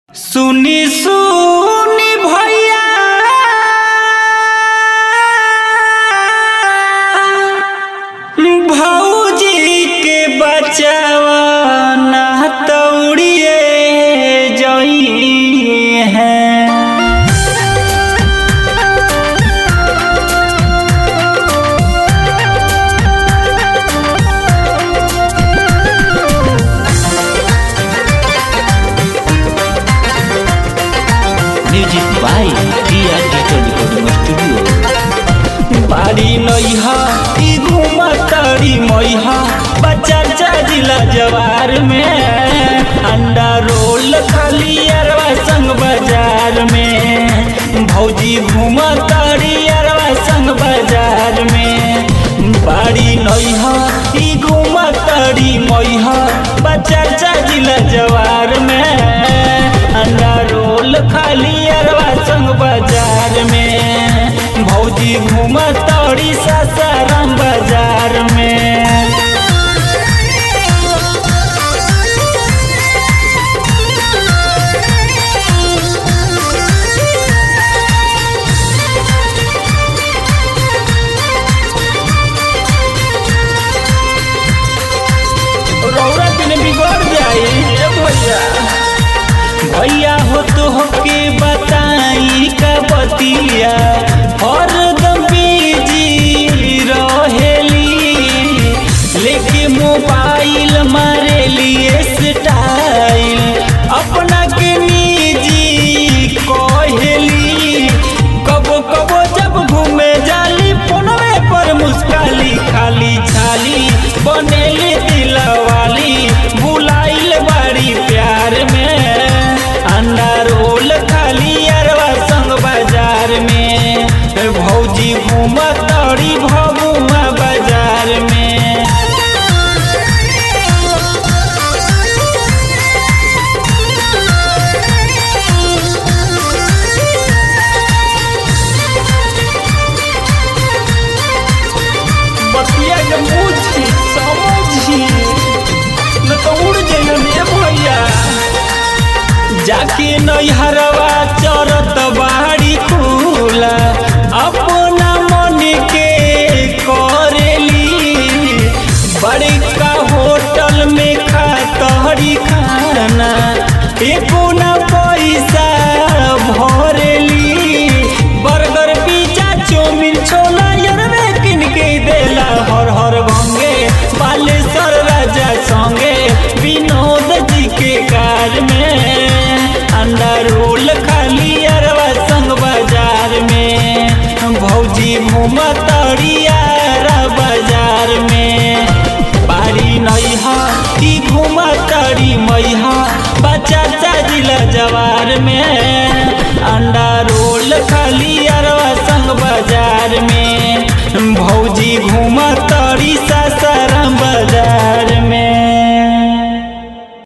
सुनी सुनी भैया भौजी के बचावा ना तौड़िए जई है music by Riya digital recording studio बाड़ी नैहा ई घुमा तारी मैहा बच्चा जिला जवार में अंडा रोल खाली अरवा संग बाजार में भौजी घुमा तारी अरवा संग बाजार में बाड़ी नैहा ई घुमा तारी मैहा बच्चा जिला जवार में अंडा रोल खाली अरवा संग बाजार में भौजी घूमा तौड़ी सासाराम बाजार में रौरा दिन बिगड़ जाई ए भैया भैया हो तो होके बताई का बतिया हरदम बिजी रहेली लेके मोबाइल मारे लिए स्टाइल अपना के निजी कहेली कबो कबो जब घूमे जाली फोनवे पर मुस्काली खाली छाली बनेली दिलवाली बुलाइल बाड़ी प्यार में अंडा रोल खाली अरवा संग बाजार में भौजी घूमा तौड़ी भगुआ बाजार में बतिया के मुझी समझी न तो उड़ जाइए रे भैया जाके नैहरवा चरत बाड़ी खुला अपना मन के करेली बड़का होटल में खातहरी खाना एको ना पैसा भरेली बर्गर पिज्जा चाउमीन छोला यरवे किन के देला हर हर भंगे बालेश्वर राजा संगे विनोद जी के कार में अंडा रोल खाली अरवा संग बाजार में भौजी घूमा तरियारा बाजार में बाड़ी नैहा की घूमा तरी मैहा बच्चा जिला जवार में अंडा रोल खाली